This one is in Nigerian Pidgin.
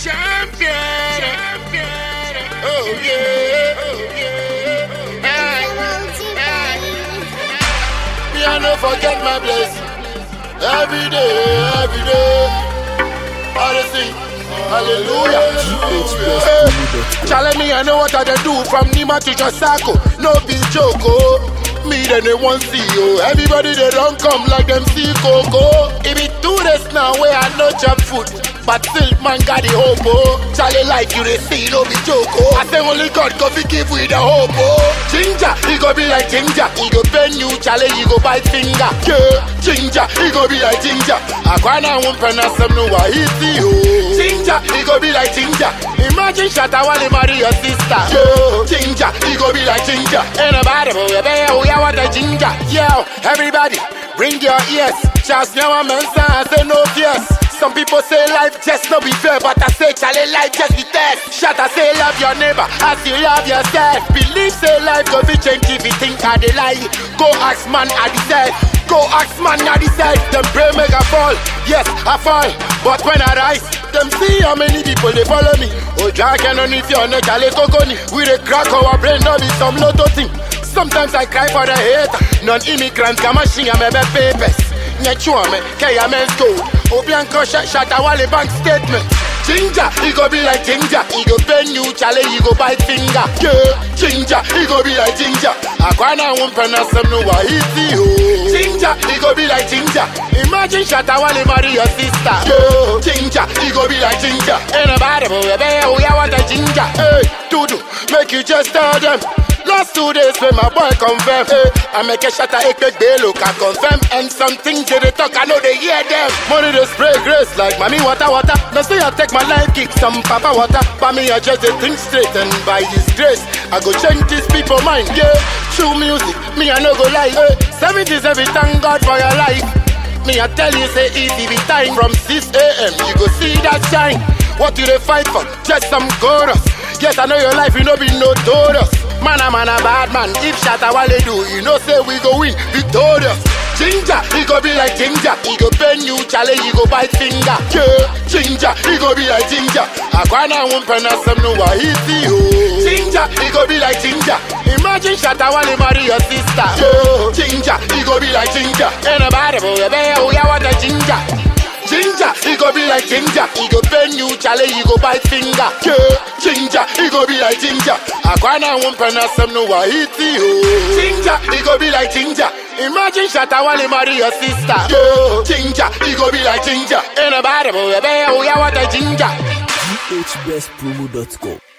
Champion. Champion. Oh yeah. Oh yeah. Hey. Hey. Me I no forget my blessing. Every day, every day. I dey sing. Hallelujah. Hey. Challenge me, I know what I dey do from Nima to Josako. No be joke, oh. Me then they want see you. Everybody they don't come like them see Coco. It be two days now where I no chop food. But still man got the hope oh. Charlie like you they see no be joke oh. I say only God go fi give we the hope oh. Ginger, he go be like ginger. He go bend you, Charlie, he go bite finger. Yeah, ginger, he go be like ginger. Akwana won't pronounce some no Wahiti oh. Ginger, he go be like ginger. Imagine Shatta while he marry your sister. Yo, ginger, he go be like ginger. Ain't nobody but we be oh yeah what a ginger. Yo, everybody, bring your ears. Just now I'm I say no fears. Some people say life just no be fair, but I say Charlie life just be test. Shut I say love your neighbor as you love yourself. Believe say life go be change if you think I dey lie. Go ask man I decide. Go ask man I decide. Them pray make I fall. Yes, I fall. But when I rise, them see how many people they follow me. Oh, drag and on if you're not Charlie Coconi. We dey crack our brain, no be some lotto thing. Sometimes I cry for the hate. Non-immigrants, come machine, I'm a papers. Nyachuame, Kaya men's gold. Obianko shot shot a wally bank statement. Ginger, he go be like ginger. He go bend you, Charlie, he go bite finger. Yeah, ginger, he go be like ginger. Akwana won't pronounce some no Wahiti, oh. Ginger, he go be like ginger. Imagine shot a wally marry your sister. Yeah, ginger, he go be like ginger. Ain't nobody but we be, oh yeah, what a ginger. Hey, Dudu, make you just tell them. Last two days when my boy confirm hey, I make a shot at Ekpek Belo can confirm And some things they, dey talk, I know they hear them Money they spray grace like mommy water water Now say I take my life kick some papa water But me I just they think straight and by his grace I go change these people mind, yeah True music, me I no go lie hey, 70s every thank God for your life Me I tell you say easy be time From 6 a.m. you go see that shine What you they fight for? Just some chorus Yes, I know your life, you know be notorious Man a man a bad man. If Shatta Wale do, you know say we go win victorious. Ginger, he go be like ginger. He go bend you, Charlie, he go bite finger. Yeah, ginger, he go be like ginger. Akwana won't pronounce some no Wahiti, oh. Ginger, he go be like ginger. Imagine Shatta Wale marry your sister. Yeah, ginger, he go be like ginger. Ain't nobody but we be, oh yeah, what a ginger. Ginger, he go be like ginger. He go bend you, Charlie, he go bite finger. Yeah, ginger, he go be like ginger. Akwana won't pronounce some no Wahiti, oh. Ginger, he go be like ginger. Imagine Shatta Wale marry your sister. Yeah, ginger, he go be like ginger. Ain't nobody but we be, oh yeah, what a ginger. hbestpromo.com